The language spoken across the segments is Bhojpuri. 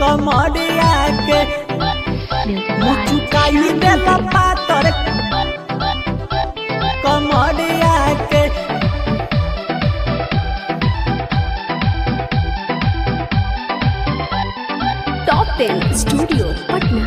कमरिया के मुचुकाई देल पातर कमरिया के टॉप टेन स्टूडियो पटना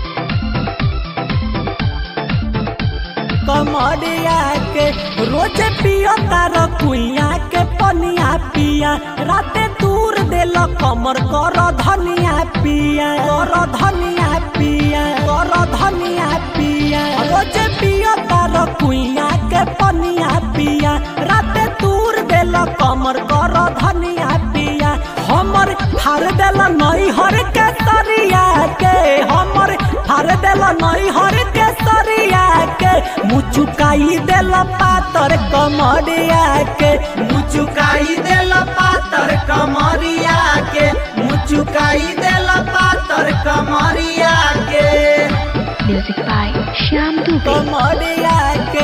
कमरिया के रोज पियो तार कुइया के पनिया पिया राते दूर देल कमर कर धनिया पिया कर धनिया पिया कर धनिया पिया रोज पियो तार कुइया के पनिया पिया राते दूर देल कमर कर धनिया पिया हमर हार देल नई हर के सरिया के हमर हार देल नई हर के सरिया के मुचुकाई देल पातर कमरिया के मुचुकाई देल पातर कमरिया के मुचुकाई देल पातर कमरिया के म्यूजिक बाय श्याम दुबे कमरिया के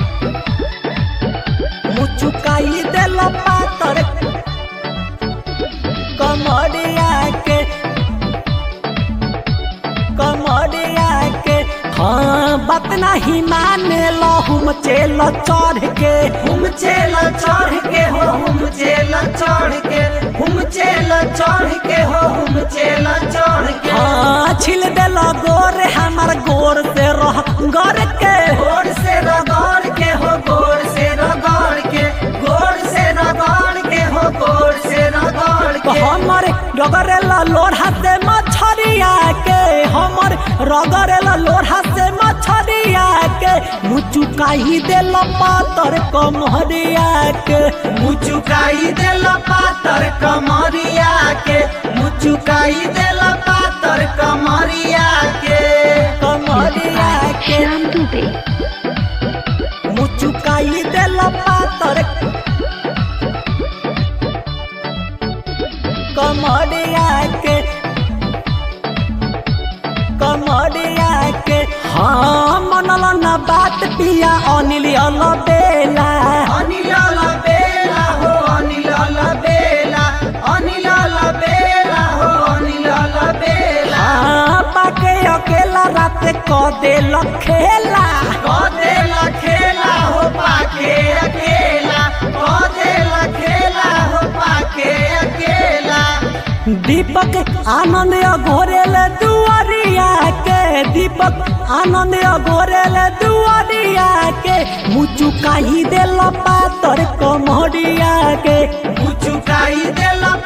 मुचुकाई देल पातर कमरिया के कमरिया के हाँ बात नहीं माने लो हम चेल चढ़ के हम चेल चढ़ के हो हम चेल चढ़ के हम चेल चढ़ के हो हम चेल चढ़ के हाँ छिल देल गोर हमार गोर से रह गर के गोर से रगड़ के हो गोर से रगड़ के गोर से रगड़ के हो गोर से रगड़ के हमर रगड़ेला लोढ़ा से मछरिया के हमर रगड़ेला लोढ़ा से मछरिया के मुचुकाई देल पातर कमरिया के मुचुकाई देल पातर कमरिया के मुचुकाई देल पातर कमरिया के म्यूजिक कमरिया बाय के श्याम दुबे मुचुकाई देल पातर कमरिया के कमरिया के हाँ मनल न बात पिया अनिल बेला अनिल बेला हो अनिल बेला अनिल बेला हो अनिल बेला हाँ पाके अकेला रात क देल खेला क देल खेला हो पाके अकेला क देल खेला हो पाके अकेला दीपक आनंद अघोरेल दुआरिया के दीपक आनंद अघोरेल दुआरिया के मुचुकाई देल पातर कमरिया के मुचुकाई देल